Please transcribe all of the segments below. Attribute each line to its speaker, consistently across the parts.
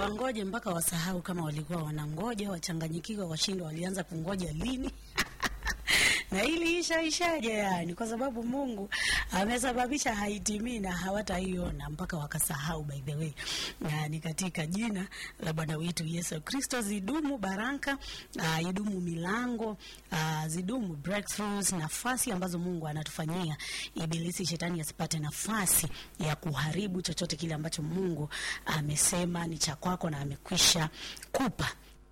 Speaker 1: wangoje mpaka wasahau kama walikuwa wanangoja, wachanganyikiwa, washindwa walianza kungoja lini na hili isha ishaje yani, kwa sababu Mungu amesababisha haitimii na hawataiona mpaka wakasahau. By the way, yani katika jina la Bwana wetu Yesu Kristo, zidumu baraka, uh, idumu milango, uh, zidumu breakthroughs, nafasi ambazo Mungu anatufanyia, ibilisi shetani asipate nafasi ya kuharibu chochote kile ambacho Mungu amesema ni cha kwako na amekwisha kupa.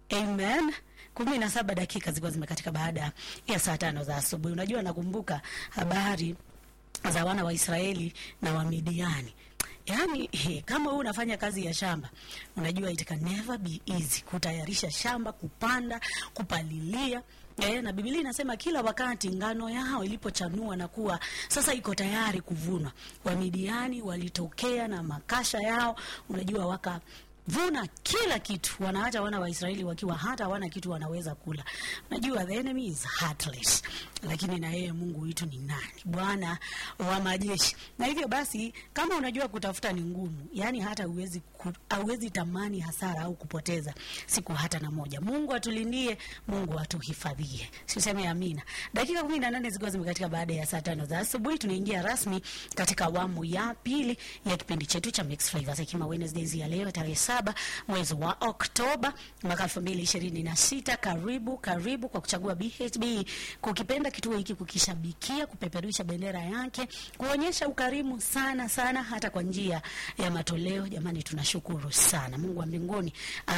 Speaker 1: Amen. kumi na saba dakika zilikuwa zimekatika baada ya saa tano za asubuhi. Unajua, nakumbuka habari za wana wa Israeli na wa Midiani. Yaani he, kama wewe unafanya kazi ya shamba, unajua it can never be easy kutayarisha shamba, kupanda, kupalilia Eh, na Biblia inasema kila wakati ngano yao ilipochanua na kuwa sasa iko tayari kuvunwa, Wamidiani walitokea na makasha yao, unajua waka vuna kila kitu, wanaacha wana wa Israeli wakiwa hata hawana kitu wanaweza kula. Najua the enemy is heartless, lakini na yeye Mungu wetu ni nani? Bwana wa majeshi. Na hivyo basi, kama unajua kutafuta ni ngumu, yani hata uwezi hauwezi tamani hasara au kupoteza siku hata na moja. Mungu atulindie, Mungu atuhifadhie. Siseme amina. Dakika kumi na nane zikiwa zimekatika baada ya saa tano za asubuhi, tunaingia rasmi katika awamu ya pili ya kipindi chetu cha Mixed Flavors Hekima Wednesdays ya leo tarehe saba mwezi wa Oktoba mwaka elfu mbili ishirini na sita. Karibu karibu kwa kuchagua BHB, kukipenda kituo hiki, kukishabikia, kupeperusha bendera yake, kuonyesha ukarimu sana sana, hata kwa njia ya matoleo. Jamani, tunashukuru sana Mungu wa mbinguni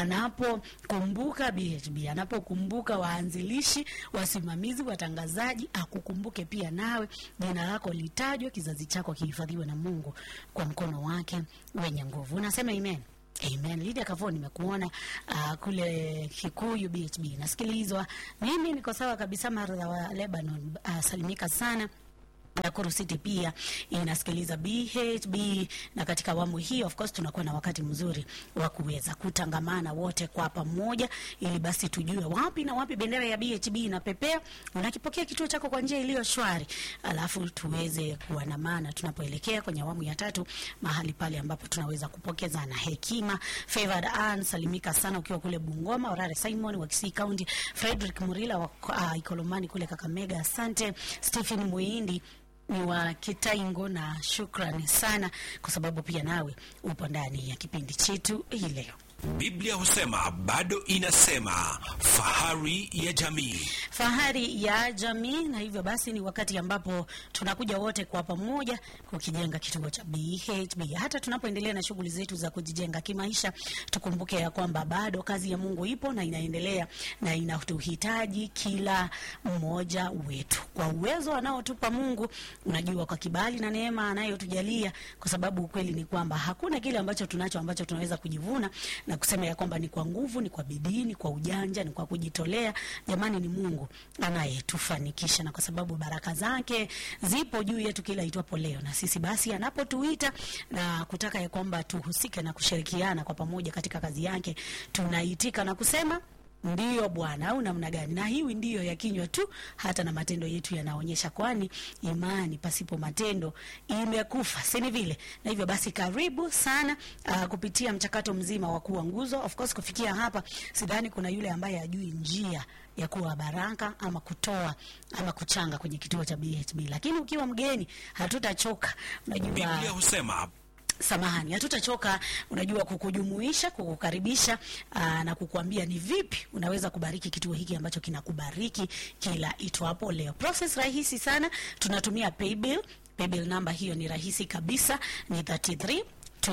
Speaker 1: anapokumbuka BHB, anapokumbuka waanzilishi, wasimamizi, watangazaji, akukumbuke pia nawe, jina lako litajwe, kizazi chako kihifadhiwe na Mungu kwa mkono wake wenye nguvu. Unasema amen. Amen. Lydia Kavo, nimekuona uh, kule Kikuyu BHB nasikilizwa. Mimi niko sawa kabisa. Martha wa Lebanon, uh, salimika sana. Nakuru City pia inasikiliza BHB, na katika awamu hii of course tunakuwa na wakati mzuri wa kuweza kutangamana wote kwa pamoja, ili basi tujue wapi na wapi bendera ya BHB inapepea. Unakipokea kituo chako kwa njia iliyo shwari, alafu tuweze kuwa na maana tunapoelekea kwenye awamu ya tatu, mahali pale ambapo tunaweza kupokezana hekima. Favored Ann, salimika sana ukiwa kule Bungoma. Orare Simon wa Kisii County, Frederick Murila wa uh, Ikolomani kule Kakamega, asante. Stephen Muindi ni wa Kitaingo na shukrani sana kwa sababu pia nawe upo ndani ya kipindi chetu hii leo.
Speaker 2: Biblia husema bado inasema, fahari ya jamii.
Speaker 1: Fahari ya jamii. Na hivyo basi ni wakati ambapo tunakuja wote kwa pamoja kukijenga kituo cha BHB. Hata tunapoendelea na shughuli zetu za kujijenga kimaisha, tukumbuke ya kwamba bado kazi ya Mungu ipo na inaendelea na inatuhitaji kila mmoja wetu kwa uwezo anaotupa Mungu, unajua, kwa kibali na neema anayotujalia, kwa sababu ukweli ni kwamba hakuna kile ambacho tunacho ambacho tunaweza kujivuna na kusema ya kwamba ni kwa nguvu, ni kwa bidii, ni kwa ujanja, ni kwa kujitolea. Jamani, ni Mungu anayetufanikisha, na kwa sababu baraka zake zipo juu yetu kila itwapo leo, na sisi basi anapotuita na kutaka ya kwamba tuhusike na kushirikiana kwa pamoja katika kazi yake, tunaitika na kusema ndiyo Bwana, au namna gani? Na hiwi ndiyo ya kinywa tu, hata na matendo yetu yanaonyesha, kwani imani pasipo matendo imekufa, si ni vile? Na hivyo basi, karibu sana uh, kupitia mchakato mzima wa kuwa nguzo. Of course kufikia hapa, sidhani kuna yule ambaye ajui njia ya kuwa baraka ama kutoa ama kuchanga kwenye kituo cha BHB, lakini ukiwa mgeni hatutachoka. Unajua
Speaker 2: Biblia husema
Speaker 1: samahani, hatutachoka unajua, kukujumuisha, kukukaribisha aa, na kukuambia ni vipi unaweza kubariki kituo hiki ambacho kinakubariki kila itwapo leo. Process rahisi sana, tunatumia paybill. Paybill namba hiyo ni rahisi kabisa, ni 33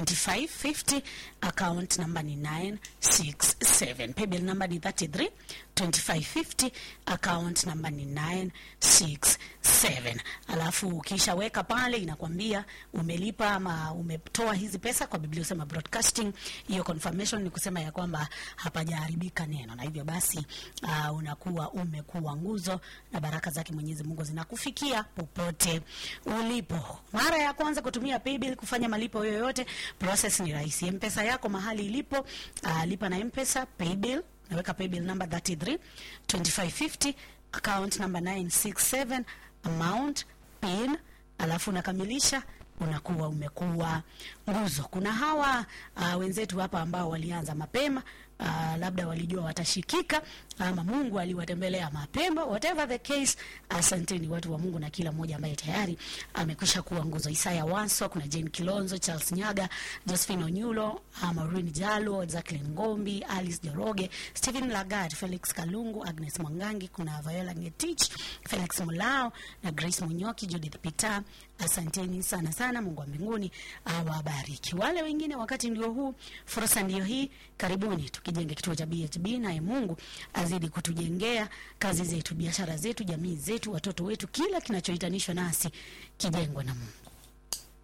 Speaker 1: 2550 account number ni 967. Paybill number ni 33 2550 account number ni 967. Alafu ukishaweka pale inakwambia umelipa ama umetoa hizi pesa kwa Biblia usema broadcasting. Hiyo confirmation ni kusema ya kwamba hapajaharibika neno, na hivyo basi uh, unakuwa umekuwa nguzo na baraka zake Mwenyezi Mungu zinakufikia popote ulipo. Mara ya kwanza kutumia paybill kufanya malipo yoyote, process ni rahisi. M-Pesa yako mahali ilipo, uh, lipa na M-Pesa paybill naweka paybill number 33 2550 account number 967 amount pin, alafu unakamilisha unakuwa umekuwa nguzo. Kuna hawa uh, wenzetu hapa ambao walianza mapema uh, labda walijua watashikika ama Mungu aliwatembelea mapema. Whatever the case, asanteni watu wa Mungu na kila mmoja ambaye tayari amekwisha kuwa nguzo. Isaya Wanso, kuna Jane Kilonzo, Charles Nyaga, Josephine Onyulo, uh, Maureen Jalo, Jacqueline Ngombi, Alice Joroge, Stephen Lagat, Felix Kalungu, Agnes Mwangangi, kuna Viola Ngetich, Felix Mulao na Grace Munyoki, Judith Peter. Asanteni sana sana, Mungu wa mbinguni awabariki. Wale wengine, wakati ndio huu, fursa ndio hii, karibuni tukijenge kituo cha BHB, naye Mungu azidi kutujengea kazi zetu, biashara zetu, jamii zetu, watoto wetu, kila kinachohitanishwa nasi kijengwe na Mungu.